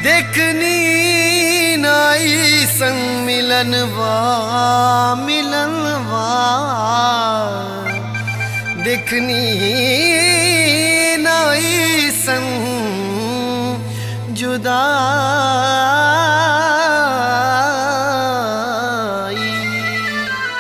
देखनी नाई संग मिलनवा मिलनवा देखनी नाई संग जुदाई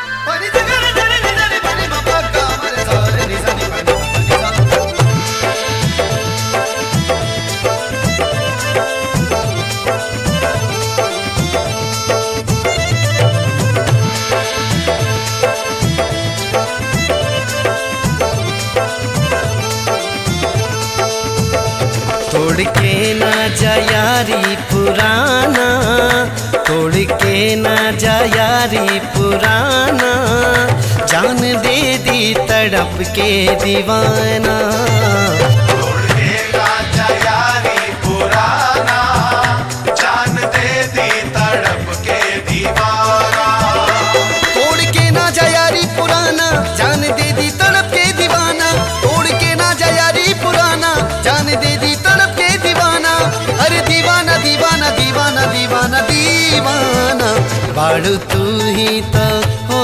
तोड़ के ना जा यारी पुराना तोड़ के ना जा यारी पुराना जान दे दी तड़प के दीवाना तोड़ेगा जयारी पुराना जान दे दी तड़प के दीवाना तोड़ के ना जा यारी पुराना जान दे दी तड़प के दीवाना तोड़ के ना जा यारी पुराना जान दे दी तड़प के दीवाना अरे दीवाना दीवाना दीवाना दीवाना दीवाना बाड़ू तू ही तो हो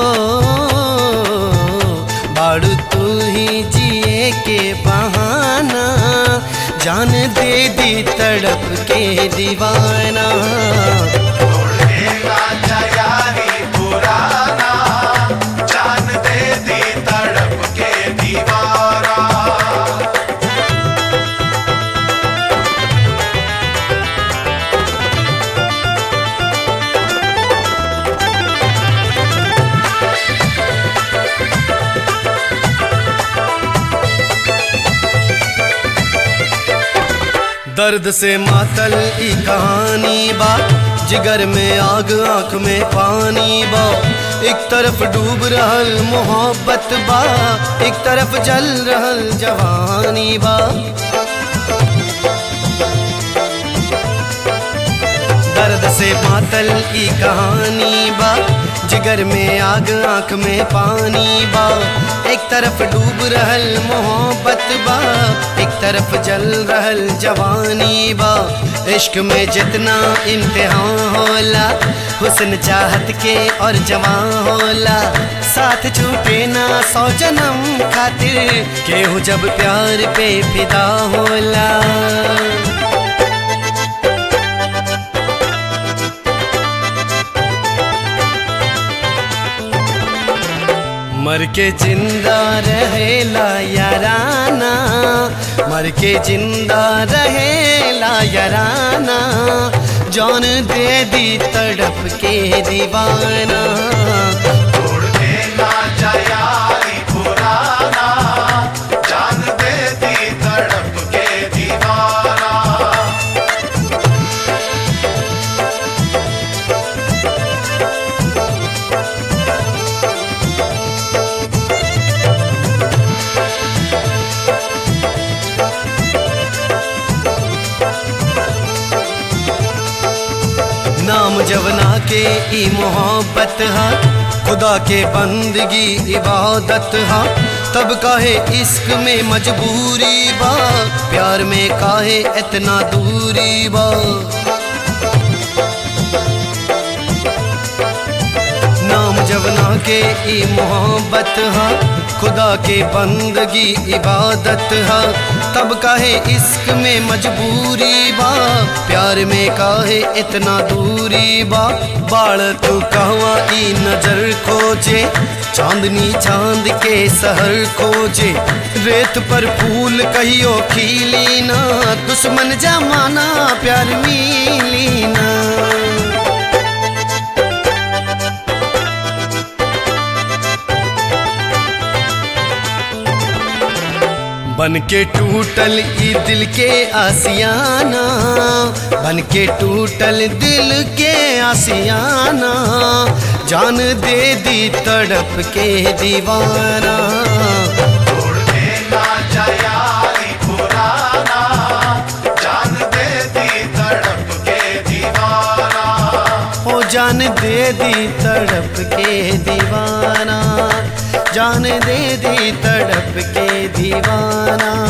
बाड़ू तू ही जिए के बहाना जान दे दी तड़प के दीवाना तोड़ेगा जयारी पुराना जान दे दी तड़प के दीवाना दर्द से मातल ई कहानी बा जिगर में आग आंख में पानी बा एक तरफ डूब रहल मोहब्बत बा एक तरफ जल रहल जवानी बा दर्द से मातल ई कहानी बा जिगर में आग आंख में पानी बा एक तरफ डूब रहल मोहब्बत बा एक तरफ जल रहल जवानी बा इश्क में जितना इम्तिहान होला हुस्न चाहत के और जवान होला साथ छूटे ना सौ जन्म खातिर केहू जब प्यार पे फिदा होला मर के जिंदा रहेला याराना मर के जिंदा रहेला याराना जान दे दी तड़प के दीवाना तोड़ेगा जयारी पुराना जान दे दी तड़प के दीवाना नाम जवना के ई मोहब्बत हा खुदा के बंदगी इबादत हा तब काहे इश्क में मजबूरी बा प्यार में काहे इतना दूरी बा नाम जवना के ई मोहब्बत हा खुदा के बंदगी इबादत हा तब काहे इश्क में मजबूरी बा प्यार में काहे इतना दूरी बा बाड़ तू कहवा ई नजर खोजे चांदनी चांद के सहर खोजे रेत पर फूल कहियो खिली ना दुश्मन जमाना प्यार मिली ना बन के टूटल ई दिल के आसियाना बन के टूटल दिल के आसियाना जान दे दी तड़प के दीवाना तोड़ेगा जयारी पुराना जान दे दी तड़प के दीवाना हो जान दे दी तड़प के दीवाना जान दे दी तड़प के दीवाना